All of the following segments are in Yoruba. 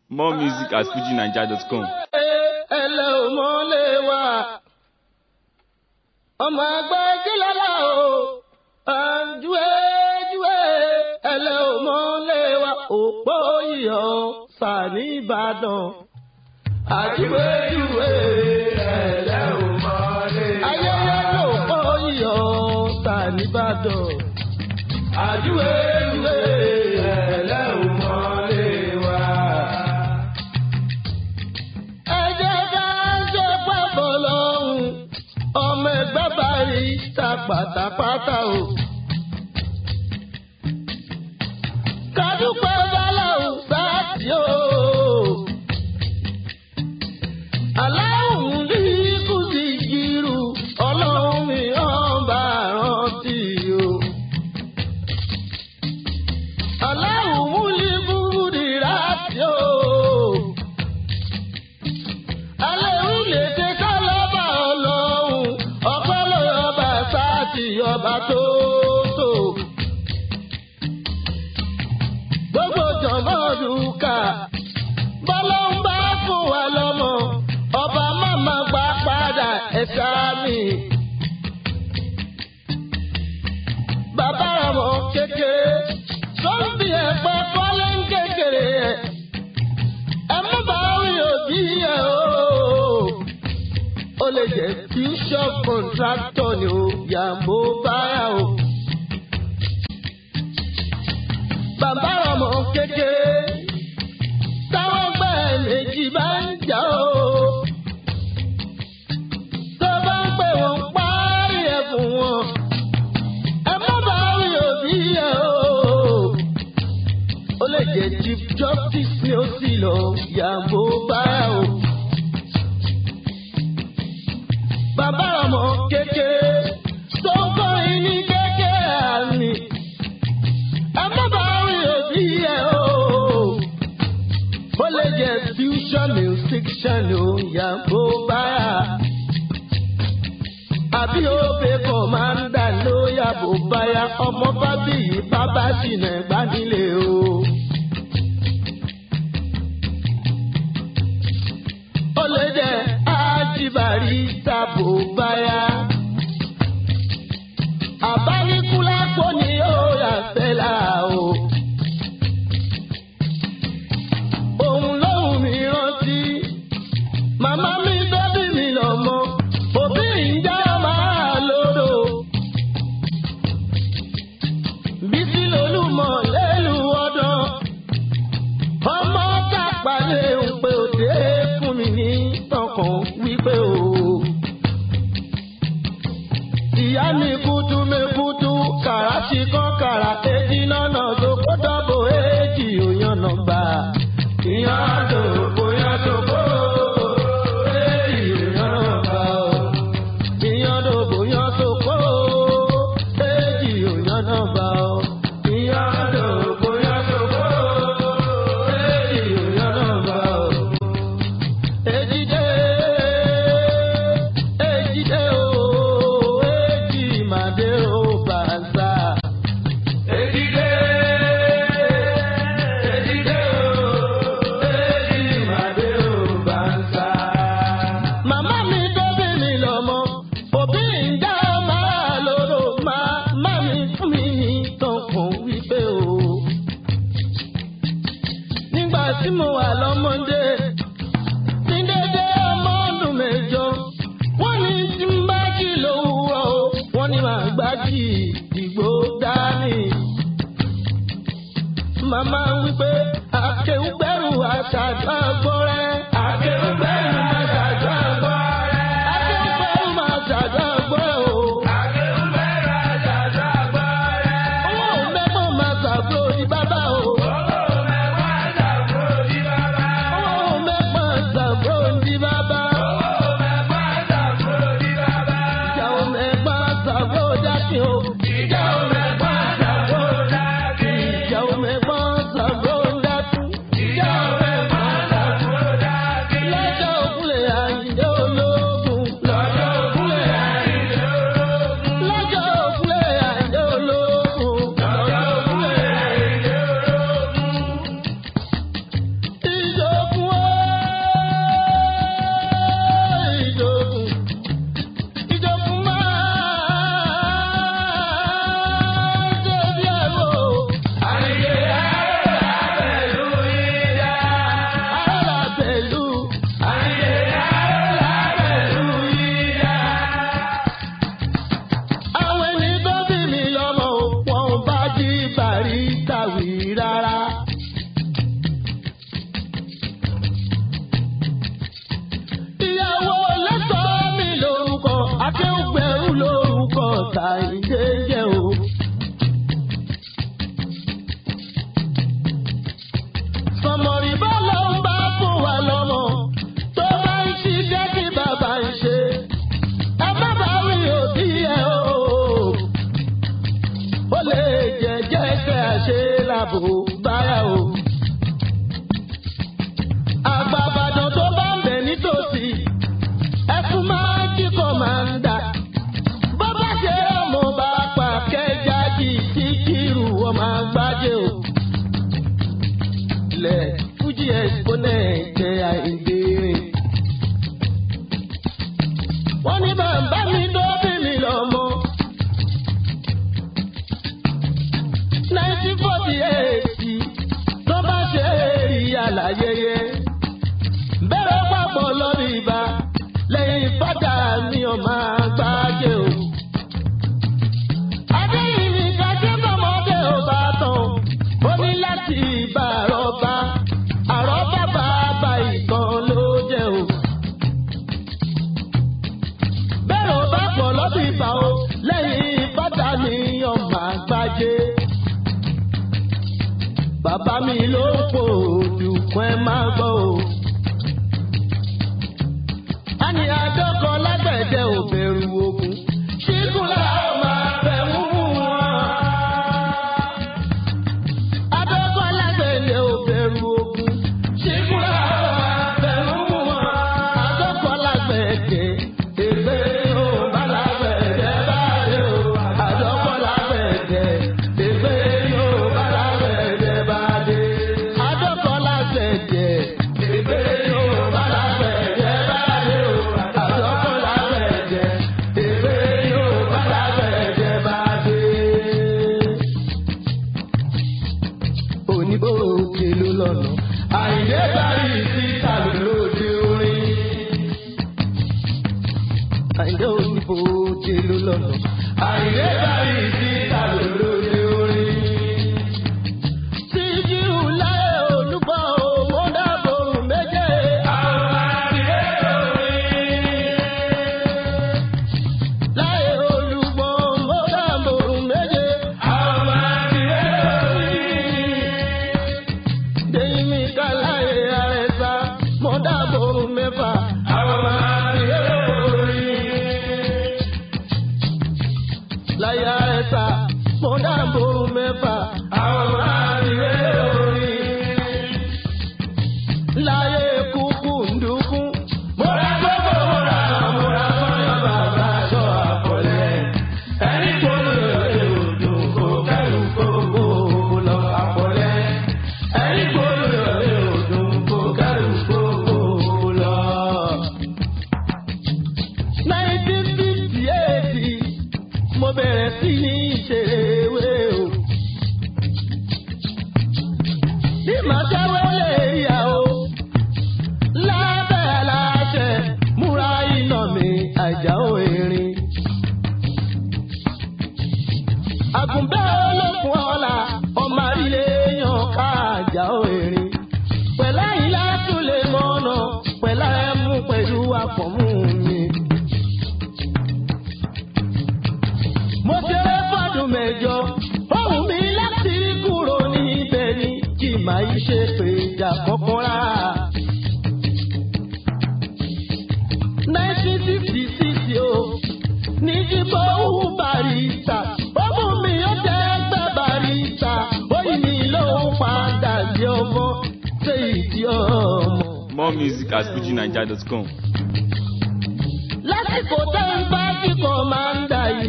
More music at fujinaija.com. ẹlẹ́ ò mọ́lẹ̀ wá. ọmọ ẹgbẹ́ kílálà o júwe júwe ẹlẹ́ ò mọ́lẹ̀ wá. òpó iyọ̀ sàní ìbàdàn. àjúwe júwe ẹlẹ́ ò mọ́lẹ̀ wá. ayẹyẹ lòpó iyọ̀ sàní ìbàdàn. àjúwe júwe ẹlẹ́ ò mọ́lẹ̀ wá ẹjẹ́ bá ń ṣe pàbọ̀ lọ́hùn ọmọ ẹgbẹ́ bá rí ta pátápátá o. kádùpẹ́ báláwù sáàtì o. aláwùn ní kù sí jírù ọlọ́run mi ọba rántí o. aláwùn ní búrúdì rántí o alẹ́ lè ṣe ká lọ́ba ọlọ́run ọpẹ́ lọ́ba sáàtì ọba tó tó. gbogbo jọ̀mọ́ dùkà bọ́lá ń bá fún wa lọ́mọ ọba máma gbà padà ẹ̀ṣá mi. bàbá ọmọ kékeré sọ́ńbì ẹ̀pẹ́ kọ́lé ń kékeré ẹ̀ ẹ má bá rí òbí ẹ o. ó lè jẹ́ fusion contractor ni o yàgò báyà o. bàbá ọmọ kékeré táwọn gbẹ́ méjì bá ń jà o. tó bá ń pè wọ́n parí ẹ̀ fún wọn. ẹ má bá rí òbí ẹ o ó lè jẹ́ chief justice ni ó sì lọ yàgò báyà o. bàbá ọmọ kékeré tó ń kọrin ní kékeré àmì ẹ má bá rí òbí ẹ o. ó lè jẹ́ fusion musician o yàgò báyà. àbí òbí kọ̀mándà ló yàgò báyà ọmọ fábíyì bàbá jìnnà ẹ̀gbá nílé o. ó lè jẹ́ ájíbàrí tàbó báyà. àbáníkúlápó ni ó yà fẹ́lá o. òun lóhùn mi rántí. màmá mi bẹ́bí mi lọ́mọ. òbí ń já máa lódò. bísí lolúmọ lẹ́lu ọdún. ọmọ kápálẹ̀ ń pe òde fún mi ní tọkàn wípé o. ìyá mi kutu mi kutu kàrà sí kan kàrà èjì lọ́nà tó kó dọ́bò èjì òyàn nọ́mbà. ìyá tó bóyá tó kó èjì òyàn nọ́mbà o. ìyá tó bóyá tó kó èjì òyàn nọ́mbà o. ìyá tó bóyá tó kó èjì òyàn nọ́mbà o. Ejide, ejide o, eji made o banza. Ejide, ejide o, eji made o banza. Màmá mi tóbi mi lọ́mọ, òbí ń dá máa lóró, màmá mi fún mi ní tọkàn wípé o. Nígbà tí mo wà lọ́mọdé ní dédé ọmọ ọdún mẹ́jọ wọ́n ní tí ń bá jì lówùúrọ̀ o wọ́n ní màá gbá jì ìgbó dání. màmá wípé akéwùgbẹ́rù aṣáájú àgbọ̀rẹ́. akéwùgbẹ́rù aṣáájú àgbọ̀rẹ́. akéwùgbẹ́rù aṣáájú àgbọ̀rẹ́ o. akéwùgbẹ́rù aṣáájú àgbọ̀rẹ́. owó mẹ́gbọ̀n máa ṣàbúrò ní bàbá o. owó mẹ́gbọ̀n ṣàbúrò ní bàbá. owó mẹ́gbọ̀n ṣàbúrò ní bàbá. owó mẹ́gbọ̀n ṣàbúrò ní bàbá. ìjà ò mẹ́gbọ̀n ṣàbúrò dákì o. ìjà ò mẹ́gbọ̀n ṣàbúrò dákì. ìjà ò mẹ́gbọ̀n ṣàbúrò dákì. ìjà ò mẹ́gbọ̀n ṣàbúrò dákì. tàìdé jẹ́ o. sọmọrì bá lọ ń bá fún wa lọ́mọ tó bá ń ṣiṣẹ́ tí bàbá ń ṣe. ẹ má bá rí òbí ẹ o. ó lè jẹ́jẹ́ kẹ́ àṣẹ làbò báyà o. àgbàbàdàn tó bá ń bẹ̀ nítòsí ẹkún máa ń kíkọ̀ máa ń dà. bó bá ṣe ọmọ bá pa kẹjá jì tí kírù ọmọ àgbájé o. ilẹ̀ fújì exponent jẹ́ àìdèrè. wọ́n ní bàbá mi tó bí mi lọ́mọ. nineteen forty eight tó bá ṣe èrì àlàyéyé. bẹ́rẹ̀ papọ̀ lórí ibà lẹ́yìn fádà mi ò máa gbájé o. adéyìnbí kájé bọ́mọdé ò bá tán ó ní láti bá àrọ́bá àrọ́bá bàbá ìtàn ló jẹ́ o. bẹ́ẹ̀ ò bá pọ̀ lọ́bì ìbà o lẹ́yìn fádà mi ò máa gbájé. bàbá mi ló ń pò dùkún ẹ máa gbọ́ o ani adọ́kọ lágbẹ̀dẹ ò bẹ̀rù ogun. ṣíkùn láwọn máa bẹ̀ mú wọn. adọ́kọ lágbẹ̀dẹ ò bẹ̀rù ogun. ṣíkùn láwọn máa bẹ̀ mú wọn. adọ́kọ lágbẹ̀dẹ ègbé yóò bá lágbẹ̀dẹ báyìí o. adọ́kọ lágbẹ̀dẹ ègbé yóò bá lágbẹ̀dẹ báyìí. adọ́kọ lágbẹ̀dẹ ègbé yóò bá lágbẹ̀dẹ báyìí o. adọ́kọ lágbẹ̀dẹ ègbé yóò bá lágbẹ̀dẹ báyìí oníbò òkè ló lọ́nà. àìdé parí síta lóde orin. àìdé oníbò òkè ló lọ́nà. àìdé parí síta lóde orin. Síjú láyé olúgbọ́ òmò dábò méje. àwọn àdìyẹ orin. Láyé olúgbọ́ òmò dábò méje. àwọn àdìyẹ orin. Dèyí kàláyé àrẹ̀sà mo dábò mẹ́fà. Àwọn máa ń yẹ orí. Láyé àrẹ̀sà mo dábò mẹ́fà. Àwọn máa ń yẹ orí. Láyé kúkú ndúkú. Mo ra gbogbo mo ra mo ra fọyọ́ bàbá aṣọ àpọ̀lẹ̀. Ẹni tó lè lè odò kò kẹ́rù gbogbo lọ àpọ̀lẹ̀. Ẹni tó lè lè odò kò kẹ́rù gbogbo lọ. 1958 mo bẹ̀rẹ̀ sí ní ìṣèwé o. Bí màá ṣẹ́wé lè yà o. Lábẹ́ aláṣẹ múra iná mi àjàó erin. Àgùnbẹ́ olókun ọ̀la ọmọ àrílé yan ká àjàó erin. Pẹ̀lá yìí látún lè mọ̀nà pẹ̀lá ẹ̀mú pẹ̀lú àpọ̀mú mi. Mo ṣeré fọ́dún mẹ́jọ, ohun mi láti kúrò níbẹ̀ ni kì máa yí ṣe pé ìjà kọ̀ọ̀kan rárá. 1966 o, ní jíbọ̀ òun barista, ọmọ mi ó jẹ́ ẹgbẹ́ barista, oyin mi ló ń padà sí ọmọ, ṣé ìdí ọmọ. More music at fujinaija.com. lásìkò tẹ́ ń bá kíkọ́ máa ń dà yìí.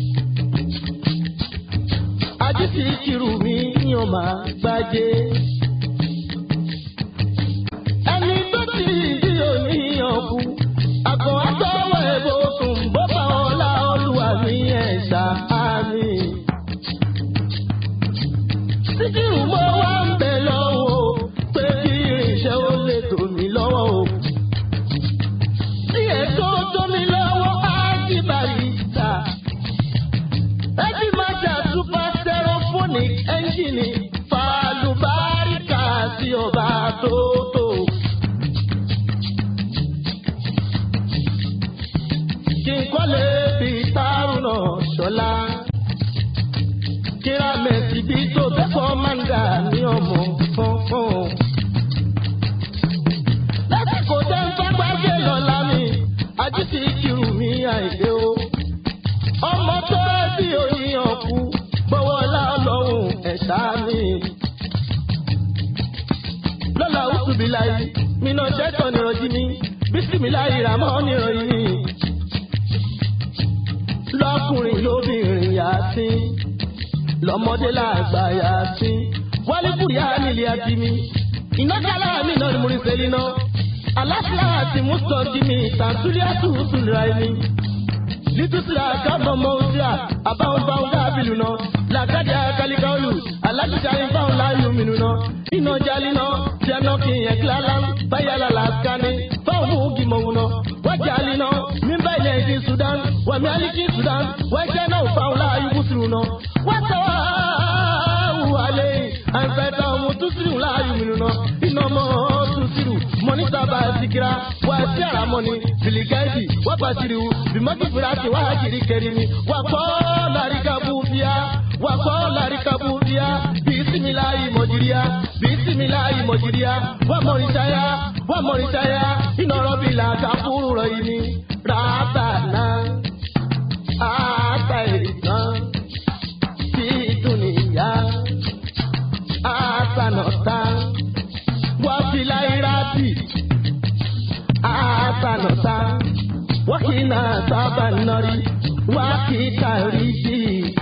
Ajísí kiri mi yàn máa gbájé. Ẹni tó ti di òníyàn kú. Àgọ́ àtọwọ́ ẹ̀bùn sùn bó bá ọlá olúwa mi ẹ̀ ṣáámi. Síkírù mo wá ń bẹ̀ lọ́wọ́ pé kí irinṣẹ́ ó lè tò mí lọ́wọ́ o tí ètò tómi lọ́wọ́ ájí barista. Ẹbí máa jà super stereophonic ẹ́ńjìnì fàlùbáríkà. bilayi mina ṣẹ́tọ̀ nìrọ̀jì mi bísímiláyì ràmọ́ nìrọ̀yìn mi. lọ́kùnrin lóbìnrin yàtí lọ́mọdé làgbà yàtí wálé kùrìá nílé àti mi. iná kálá mi náà ni mo rí sẹ́lí náà. aláṣà àti mùsùlùmí mi tàǹtúlẹ̀ àtúntò ra ẹni. litusira kábọ̀ mọ́ òsìrà àbáwọn báwọn kábìlù náà. làkàjà kálíkàólù aláṣà ìbáwọn láàyò mìíràn náà. iná jálí náà jẹ́nà kí yẹn kíláàlá báyàlá làásìkání fáwọn mú gímọ̀ wọn náà. wọ́n jálí náà mímbà ilẹ̀ èdè Sudan wàmí alíkì Sudan wọ́n jẹ́ náà fáwọn láàyò kùsùrù náà. wọ́n tọ́wọ́ wàlẹ̀ àǹfẹ̀tà ọmọ tusiru láàyò mìíràn náà. iná mọ́ tusiru mọ́nítà bá sikira wà sí àràmọ́ni bìlìgẹ́ẹ̀dì wà pàṣírí bìmọ́tì fúrásì wà kiri kẹrìmí wà kọ́ làríkàbù bíyà wà kọ́ làríkàbù bíyà bisimilayi mọ̀jìríà bisimilayi mọ̀jìríà wà mọ̀rìṣáyà wà mọ̀rìṣáyà iná rọ̀bì làkàfúrú rọ̀ yìí ni ràbà náà àtà ìtàn tí dùnìyà àtànọ̀tà wà filairati àtànọ̀tà wà kìnnà sábà nọ́rí wà kìtà rí sí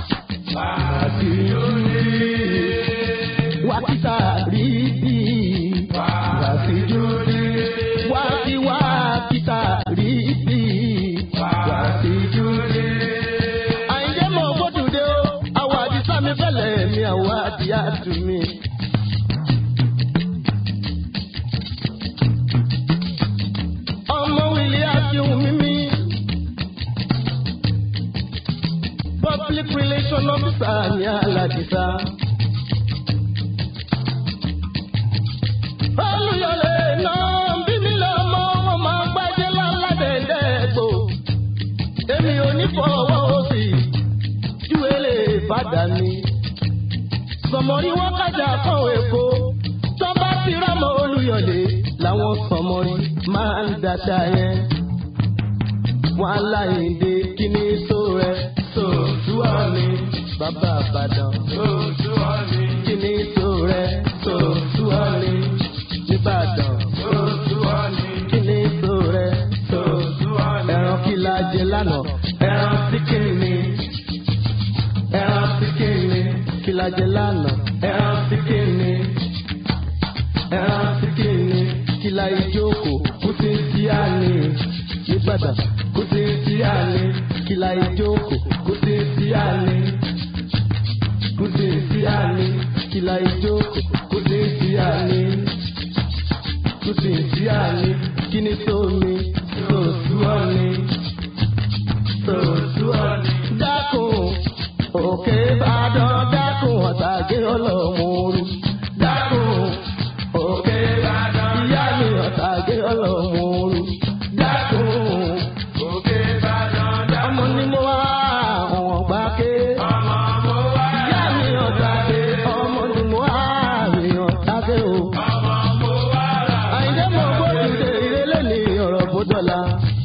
wakita ribi wasijudi waki wakita ribi wasijudi. àyìnjẹ́ mọ̀ gbódùdé o àwọn àdìsá mi fẹ́lẹ̀ mi àwọn àdìyá tù mí. ọmọ wìlì àti ohun mímí. public relation officer ní aládìsá. olùyọlé náà bí mi lọ mọ wọn máa gbájẹ láládẹ́ẹ̀dẹ́gbò. èmi ò ní fọwọ́ òsì ju èlé ìbàdàn mi. sọmọrí wọn kájà kan èkó tó bá ti rámọ olùyọlé làwọn sọmọrí máa ń dàda yẹn. wọn aláìndé kí ni tó rẹ sòtúwà mi bàbá àbàdàn. sòtúwà mi kí ni tó rẹ sòtúwà mi nìbàdàn. sòtúwà mi kí ni tó rẹ sòtúwà mi. ẹran kí la jẹ lánàá ẹran tí kìíní ni ẹran tí kìíní kí la jẹ lánàá ẹran tí kìíní ẹran tí kìíní kí la ìjókòó kó tí ń tí a ní nìbàdàn kó tí ń tí a ní kí la ìjókòó kó tí ń tí a ní kó tí ń tí a ní kí la ìjókòó kó tí ń tí a ní kó tí ń tí a ní kí ni sómi sòsú ọ̀ni sòsú ọ̀ni. dákun òkè ìbàdàn dákun ọ̀tàgé ọlọ́mọ̀ọ́rù dákun òkè ìbàdàn ìyá mi ọ̀tàgé ọlọ́mọ̀ọ́rù dákun òkè ìbàdàn ọmọ ni mo wá àwọn ọgbà ké. ọmọ mo wá ìyá mi ọ̀tàgé ọmọ ni mo wá mi ọ̀tàgé o. ọmọ mo wá rà. àyìnjẹ́ mo gbódùdé ìrẹ́lẹ̀ ní ọ̀rọ̀ bódọ́là.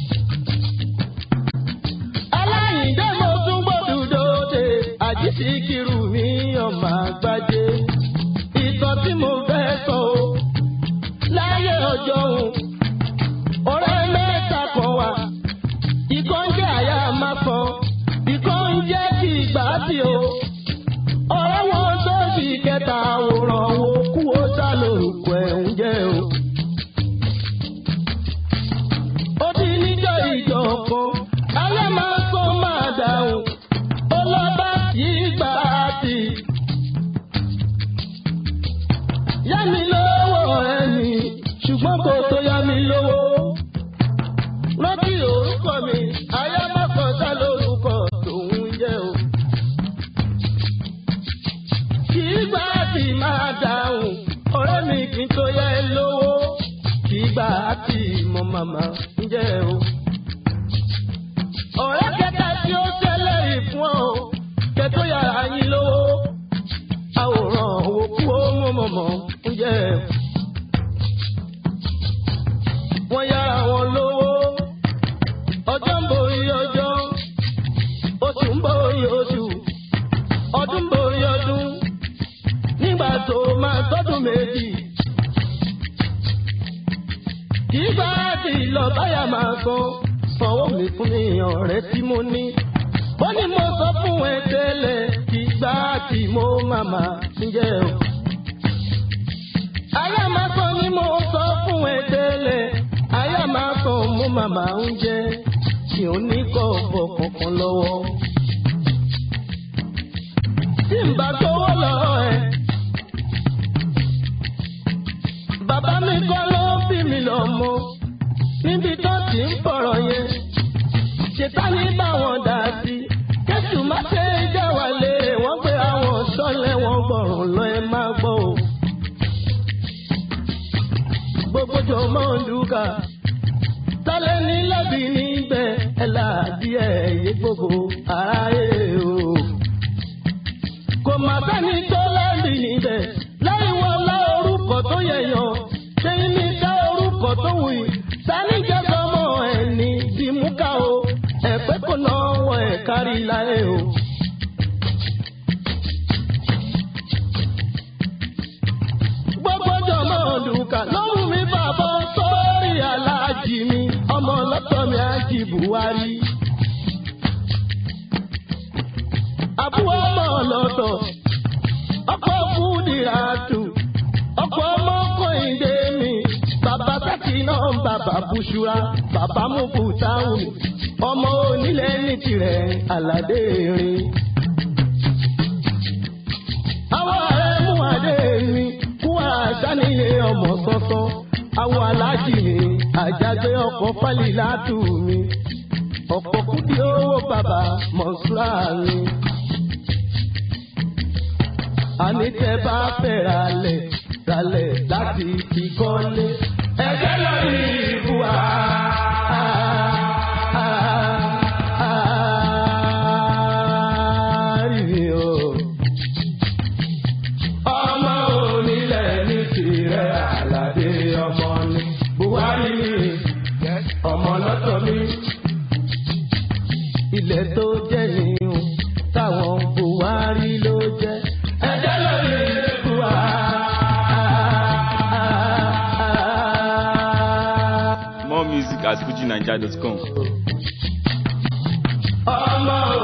aláyìnjẹ́ mo tún gbódùdó de àjíṣe kiri mi ọmọ àgbájé. ìtàn tí mo fẹ́ sọ o láyé ọjọ́ òun ọ̀rẹ́ mẹ́ta kan wà ìkan ń jẹ́ àyà máa kan ìkan ń jẹ́ kí ìgbà tí o ọ̀rẹ́ wọn tó fi kẹta àwòrán wo kú ó sá lórúkọ ẹ̀ ń jẹ́ o. ó ti níjọ́ ìjọ kan alẹ́ máa sọ máa dáhùn ó lọ bá kí ìgbà tí. yá mi lówó ẹni ṣùgbọ́n kò tó yá mi lówó. rántí orúkọ mi ayá má kọjá lórúkọ tòun jẹ́ o. kì í gbà tí máa dáhùn ọ̀rẹ́ mi kì í tó yẹ lówó. kì í gbà tí mo màmá ń jẹ́ o. ọ̀rẹ́ kẹta tí ó tẹ́lẹ̀ ìfún ọ kẹtó yàrá yín lówó. àwòrán òkú ó mọ̀ mọ̀mọ́ ń jẹ́ o wọ́n yára wọn lówó. ọjọ́ ń borí ọjọ́ oṣù ń borí oṣù ọdún ń borí ọdún nígbà tó máa tọ́dún méjì. kì í bá ti lọ báyà máa san sanwó mi fún mi ọ̀rẹ́ tí mo ní. ó ní mo sọ fún ẹ tẹ́lẹ̀ kì í gbá tí mo màmá ń jẹ́ o. Aya máa sọ ni mo sọ fún ẹ tẹ́lẹ̀. Aya máa sọ mo màmá ń jẹ́. Tí ò ní kọ̀ bọ̀ kankan lọ́wọ́. Tí n bá gbowó lọ́wọ́ ẹ. Bàbá mi kọ́ ló bí mi lọ́mọ. Níbi tó ti ń fọ̀rọ̀ yẹn. Ṣètánì bá wọn dà sí. Kẹ́sù má ṣe é jẹ́ wà lé. Wọ́n pe àwọn sọ́lẹ̀ wọn gbọ̀rùn lọ ẹ máa gbọ́ o gbogbo jọ mọ́ lùkà. Tálẹ̀ ní lẹ́bi níbẹ̀ ẹ̀ láàdí ẹ̀ yé gbogbo aráyé o. Kò má sẹ́ni tó lẹ́bi níbẹ̀ láì wọ́n lá orúkọ tó yẹ̀yàn. Ṣéyìn ní ká orúkọ tó wù yìí. Sani jẹ́ sọmọ ẹ̀ ní Dìmúkà o. Ẹ̀pẹ́ kò náà wọ ẹ̀ kárí láyé o. gbogbo jọmọ lùkà lọ́rùn mi bàbá sórí aláàjì mi ọmọ ọlọ́tọ̀ mi àjì buhari. àbúrò ọmọ ọlọ́tọ̀ ọkọ̀ fúdìràtù ọkọ̀ ọmọ kọ́hìndé mi bàbá sákì náà bàbá bùṣúra bàbá mufutahun ọmọ onílẹ̀ ní tirẹ̀ aládé rin. àwọn ọ̀rẹ́ mú adé mi kú àṣàníyé ọmọ sọ́sọ́ àwọn aláàjì mi àjàgbé ọkọ̀ pálí látù mi ọ̀pọ̀ kúdí owó bàbá mọ̀ṣúra mi. àní tẹ bá fẹ́ ralẹ̀ ralẹ̀ láti fi kọ́lé ẹgbẹ́ lórí ìbúwa. ọmọ onílẹ̀ ní tirẹ̀ àlàdé ọmọ ni buhari ni ọmọ lọ́tọ̀ mi. ilẹ̀ tó jẹ́ nìyẹn táwọn buhari ló jẹ́ ẹjẹ́ lórí ìbúwa. More music at fujinaija.com. ọmọ